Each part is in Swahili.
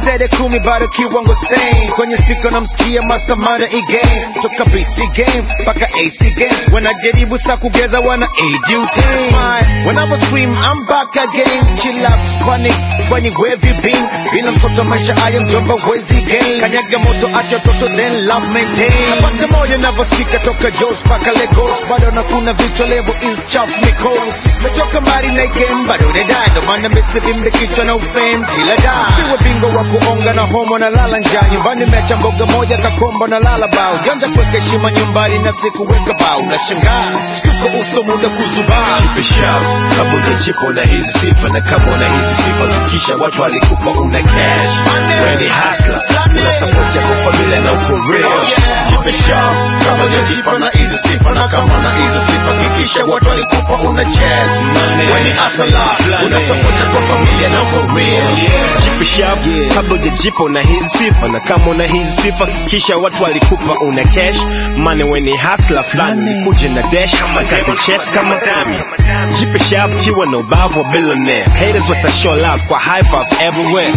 zaidi ya kumi bado kiwango same kwenye speaker namsikia mastermind e-game toka BC game mpaka AC game wanajaribu sa kugeza wana ADUT Whenever scream I'm back again chill out panic kwenye wavy beam bila mtoto maisha haya mjomba wezi game kanyaga moto acha toto then love maintain napata moyo navyosikika toka Jos mpaka Lagos bado nakuna vichwa level is chafu mikos metoka mbali na game bado nadai ndo maana mesivimbe kichwa na ufame kila da siwe bingo wa kuonga na homo na lala njaa nyumbani mecha mboga moja kakombo na lala bao janja kuweka heshima nyumbani na sikuweka bao na shangaa shtuko uso muda kuzubaa Chipisha kabla chipo na hizi sifa na kama una hizi sifa kisha watu walikupa una cash wewe ni hustler una support yako familia na uko real Chipisha kabla chipo na hizi sifa na kama una hizi sifa kisha watu walikupa una chest wewe ni hustler una support yako familia na uko real Chipisha kabla hujajipa una hizi sifa na kama una hizi sifa kisha watu walikupa una cash money when ni hustler fulani nikuje na dash kazi chess kama dami Chipisha kiwa na ubavu wa billionaire haters wata show love kwa high five everywhere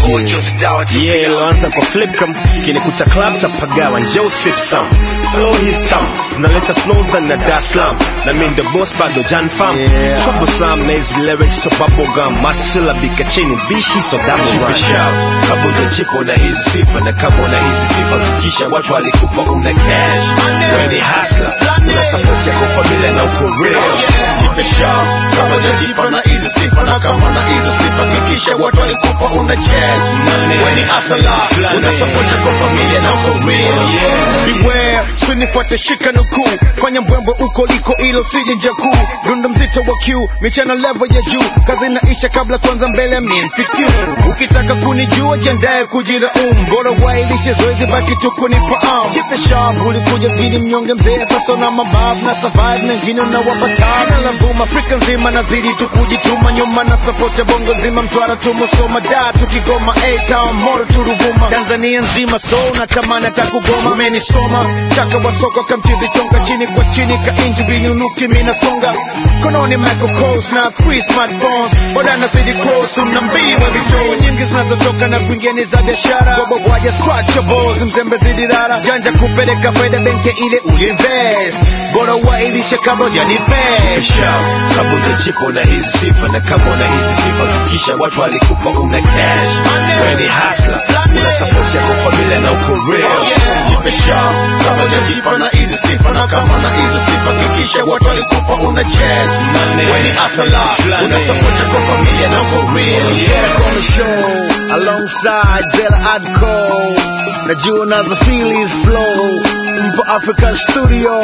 yeah iloanza kwa flip cam kinikuta club cha pagawa njoo sip some flow his thumb zinaleta snows na Dar es Salaam na mimi ndo boss bado Jan fam Yeah. troublesome na hizi lyrics so bubble gum matsila bika chini bishi so double run Chipisha kabla chipo na hizi sifa na kama una hizi sifa kisha watu walikupa una cash wewe ni hustler una support yako familia na uko real Chipisha kabla chipo na hizi sifa na kama una hizi sifa kisha watu walikupa una chest wewe ni hustler una support yako familia na uko real beware sinifuate shika nukuu fanya mbwembwe uko liko ilo sije nja kuu dundo mzito wa q michana level ya juu kazi inaisha kabla kwanza mbele mimfikiu ukitaka kunijua jiandaye kujiraum bora wailishe zoezi baki tu kunifaam jipe sharp ulikuja mjini mnyonge mzee sasa na mababu na survive na ngine na wapatana la boom afrika nzima nazidi tu kujituma nyuma na support ya bongo nzima mtwara tumusoma da tukigoma a-town moro turuvuma tanzania nzima so natamani atakugoma amenisoma chaka wa soko kamchizi chonga chini kwa chini ka inji vinyunuki minasonga kononi Michael Kors na three smartphones boda nazidi cross unambii wa vitoo nyingi zinazotoka na kuingia ni za biashara gobo waja scratchables mzembe zidi rara janja kupeleka faida benki ile uliinvest bora wailishe kabla hujanivest Chipisha kabla chipo na hizi sifa na kama una hizi sifa kisha watu walikupa una cash wewe ni hustler una support yako familia na uko real Chipisha kabla chipo na hizi sifa na kama una hizi sifa kisha watu walikupa una chest wewe ni hustler una support yako familia na uko real Zera on the show alongside Zera Adco najua nazo feelings flow mpo African studio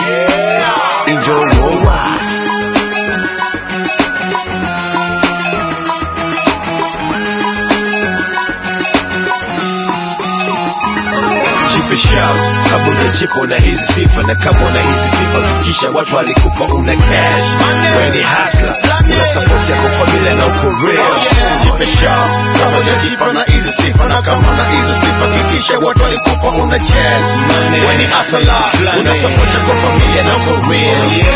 enjoy worldwide Chipisha kabla chipo na hizi sifa na kama una hizi sifa kisha watu walikupa una cash wewe ni hustler una support yako familia na uko real Chipisha kabla chipo na hizi sifa na kama una hizi sifa kisha watu walikupa una chest wewe ni hustler una support yako familia na uko real